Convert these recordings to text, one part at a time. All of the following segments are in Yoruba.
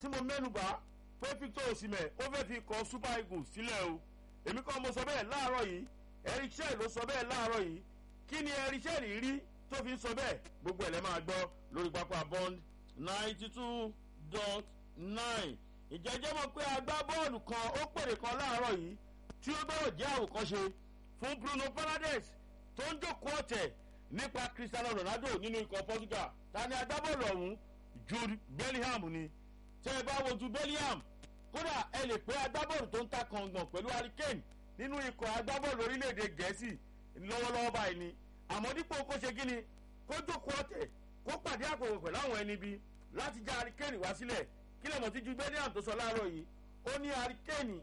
tí mo mẹ́nubà pé Victor Osimhen ó fẹ́ fi kọ Super Eagles sílẹ̀ o èmi kàn mo sọ bẹ́ẹ̀ láàárọ̀ yìí Eric Chelle ló sọ bẹ́ẹ̀ láàárọ̀ yìí kí ni Eric Chelle rí tó fi ń sọ bẹ́ẹ̀ gbogbo ẹ̀ lẹ́ máa gbọ́ lórí pápá bond ninety two dot nine ìjẹ́jẹ́ mọ̀ pé agbábọ́ọ̀lù kan ó pèrè kan láàárọ̀ yìí tí ó gbọ́dọ̀ jẹ́ àwòkọ́ṣe fún Bruno Fernandes tó ń jókòó ọ̀tẹ̀ nípa Cristiano Ronaldo nínú ikọ̀ Portugal ta ni agbábọ́ọ̀lù ọ̀hún Jude Bellingham ni tẹ́ ẹ bá wo Jude Bellingham kódà ẹ lè pé agbábọ́ọ̀lù tó ń ta kàngàn pẹ̀lú Harry Kane nínú ikọ̀ agbábọ́ọ̀lù orílẹ̀-èdè Gẹ̀ẹ́sì lọ́wọ́lọ́wọ́ báyìí ni àmọ́ dípò kó ṣe kí ni kó jókòó ọ̀tẹ̀ kó pàdé àpòwò pẹ̀lú àwọn ẹni bí láti já Harry Kane wá sílẹ̀ kí lẹ́mọ̀ tí Jude Bellingham tó sọ láàárọ̀ yìí ó ní Harry Kane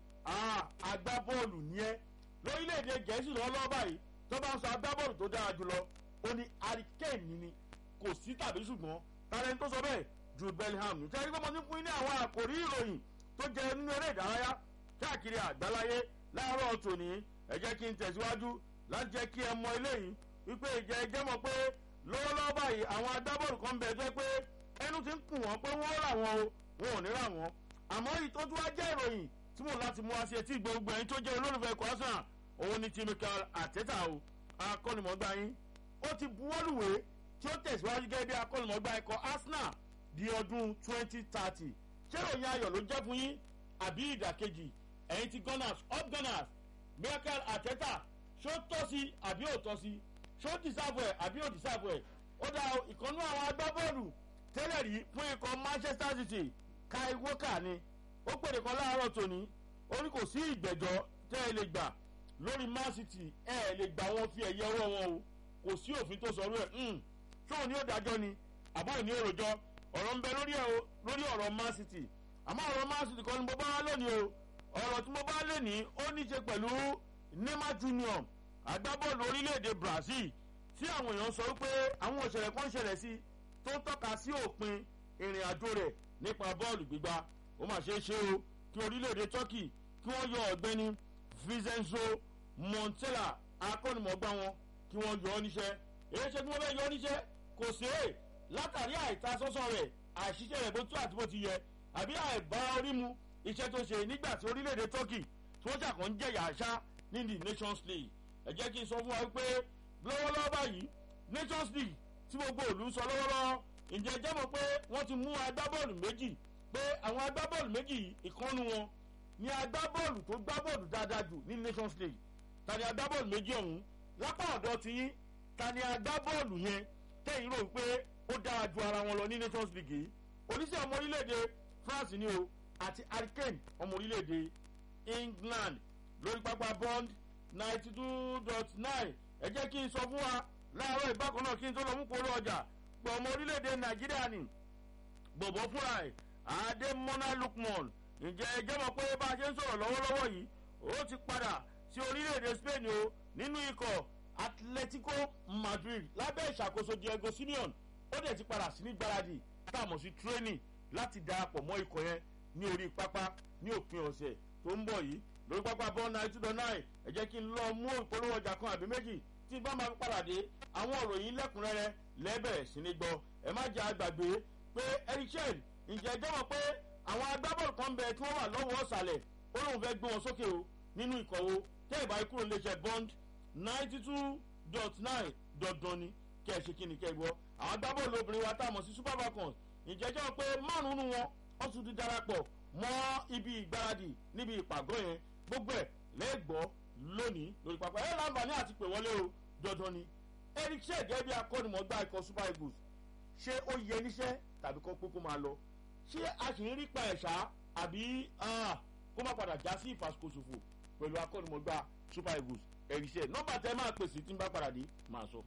agbábọ́ọ̀lù ni ẹ́ lórílẹ̀‐èdè Gẹ̀ẹ́sì lọ́wọ́lọ́wọ́ báyìí tó bá ń sọ agbábọ́ọ̀lù tó dára jùlọ ó ní Harry Kane ni ni kò sí tàbí ṣùgbọ́n tàlẹ́ tó sọ bẹ́ẹ̀ Jude Bellingham ní tẹ́lẹ̀ pé mo ní fún ní àwọn àkòrí ìròyìn tó jẹ nínú eré ìdárayá káàkiri àgbáláyé láàárọ̀ tòní ẹ jẹ́ kí n tẹ̀síwájú láti jẹ́ kí ẹ mọ eléyìí wípé ìjẹ́ ẹjẹ́ mọ̀ pé lọ́wọ́lọ́wọ́ báyìí àwọn agbábọ́ọ̀lù kan bẹ̀ jẹ́ pé ẹnu ti ń kùn wọ́n pé wọ́n rà wọ́n o wọn ò ní rà wọ́n àmọ́ ìtọ́jú wa jẹ́ ìròyìn tí mo láti mú wá sí etí gbogbo ẹ̀yin tó jẹ́ olólùfẹ́ ikọ̀ Arsenal òun ni ti Mikel Arteta o akọ́nimọ̀gbá yín ó ti buwọ́lùwé tí ó tẹ̀síwájú gẹ́gẹ́ bí akọ́nimọ̀gbá ikọ̀ Arsenal di ọdún 2030 ṣé ìròyìn ayọ̀ ló jẹ́ fún yín àbí ìdàkejì ẹ̀yin ti Gunners up Gunners Mikel Arteta ṣó tọ́ sí àbí ò tọ́ sí ṣó dìsáàbù ẹ̀ àbí ò dìsáàbù ẹ̀ ó dá ìkànnú àwọn agbábọ́ọ̀lù tẹ́lẹ̀ rí fún ikọ̀ Manchester City Kai Walker ni ó pèrè kan láàárọ̀ tòní ó ní kò sí ìgbẹ́jọ́ tẹ́ ẹ lè gbà lórí Man City ẹ ẹ lè gbà wọn fi ẹ̀yẹ ọwọ́ wọn o kò sí òfin tó sọ̀rọ̀ ẹ̀ ṣóò ní òdájọ́ ni àbúrò ní èròjọ́ ọ̀rọ̀ ń bẹ lórí ọ̀rọ̀ Man City àmọ́ ọ̀rọ̀ Man City kan ni mo bá wá lónìí o ọ̀rọ̀ tí mo bá lónìí ó ní ṣe pẹ̀lú Neymar Junior agbábọ́ọ̀lù orílẹ̀-èdè Brazil tí àwọn èèyàn sọ wípé àwọn òṣèlè kan ṣẹlẹ̀ sí tó ń tọ́ka sí òpin ìrìn àjò rẹ̀ nípa bọ́ọ̀lù gbígbá ó mà ṣeé ṣe o kí orílẹ̀-èdè Turkey kí wọ́n yọ ọ̀gbẹ́ni Vincenzo Montella akọ́nimọ̀gbá wọn kí wọ́n yọ ọ́ níṣẹ́ èyí ṣe kí wọ́n fẹ́ yọ ọ́ níṣẹ́ kò sí è látàrí àìtasọ́sọ́ rẹ̀ àìṣiṣẹ́ rẹ̀ bó tó àti bó ti yẹ àbí àìbá orí mu iṣẹ́ tó ṣe nígbà tí orílẹ̀-èdè Turkey tí wọ́n ṣàkàn ń jẹ̀yà àṣà ní the Nations League ẹ jẹ́ kí n sọ fún wa pé lọ́wọ́lọ́wọ́ báyìí Nations League tí gbogbo òlù ń sọ lọ́wọ́lọ́wọ́ ǹjẹ́ jẹ́ mọ̀ pé wọ́n ti mú agbábọ́ọ̀lù méjì pé àwọn agbábọ́ọ̀lù méjì ìkànnù wọn ni agbábọ́ọ̀lù tó gbá bọ́ọ̀lù dáadáa jù ní Nations League ta ni agbábọ́ọ̀lù méjì ọ̀hún lápá ọ̀dọ̀ ti yín ta ni agbábọ́ọ̀lù yẹn tẹ̀yìn rò pé ó dára ju ara wọn lọ ní Nations League yìí oníṣẹ́ ọmọ orílẹ̀-èdè France ni o àti Harry Kane ọmọ orílẹ̀-èdè England lórí pápá bond ninety two dot nine ẹ jẹ́ kí n sọ fún wa láàárọ̀ ìbákan náà kí n tó lọ mú kóró ọjà pọ̀ ọmọ orílẹ̀-èdè Nàìjíríà ni bọ̀bọ̀ fúnra ẹ̀ Adémọ́lá Lukman ǹjẹ́ ẹ jẹ́ mọ̀ pé bá a ṣe ń sọ̀rọ̀ lọ́wọ́lọ́wọ́ yìí ó ti padà sí orílẹ̀-èdè Spain o nínú ikọ̀ Atletico Madrid lábẹ́ ìṣàkóso Diego Simeone ó dẹ̀ ti padà sí ní gbáradì táàmù sí training láti darapọ̀ mọ́ ikọ̀ yẹn ní orí pápá ní òpin ọ̀sẹ̀ tó ń bọ̀ yìí lórí pápá bọ́ọ̀ náà two dot nine ẹ jẹ́ kí n lọ mú ìpolówó ọjà kan àbí méjì tí n bá máa padà dé àwọn òròyìn lẹ́kùnrẹ́rẹ́ lẹ́bẹ̀rẹ̀ sí ní gbọ́ ẹ má jẹ́ àgbàgbé pé erichel ǹjẹ́ ẹjọ́ mọ̀ pé àwọn agbábọ́ọ̀lù kan bẹ tí wọ́n wà lọ́wọ́ ọ̀sàlẹ̀ ó lóun fẹ́ gbé wọn sókè o nínú ìkọ̀wé tẹ́ ìbá ikú lè ṣe bond ninety two dot nine dandan ni kẹ́ ẹ ṣe kí ni kẹ́ ẹ gbọ́ àwọn agbábọ́ọ̀lù obìnrin wa tá a mọ̀ sí super falcons ǹjẹ́ ẹjọ́ mọ̀ pé márùn-ún wọn wọ́n tún ti darapọ̀ mọ́ ibi ìgbáradì níbi ìpàgọ́ yẹn gbogbo ẹ̀ lẹ́gbọ́ lónìí lórí pápá ẹ̀ láǹfààní àti pè wọlé o dandan ni eric shea gẹ́gẹ́ bí akọ́nimọ̀gbá ikọ̀ super eagles ṣé ó yẹ níṣẹ́ tàbí kó pé kó máa lọ ṣé a sì ń rí pa ẹ̀ṣá àbí kó má padà já sí ìfàsíkòsòfò pẹ̀lú akọ́nimọ̀gbá super eagles eric shea nọ́mbà tẹ́ máa pèsè tí n bá padà dé máa sọ.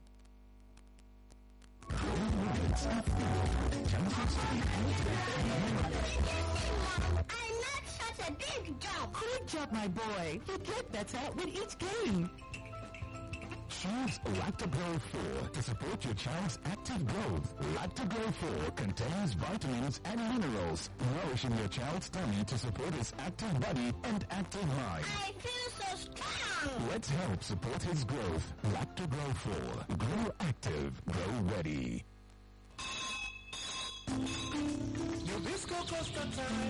I made such a big jump. Good job, my boy. You get better with each game. Choose Lactogro 4 to support your child's active growth. Lactogro 4 contains vitamins and minerals, nourishing your child's tummy to support his active body and active mind. I feel so strong. Let's help support his growth. Lactogro 4. Grow active. Grow ready. Nabisco no cost of time.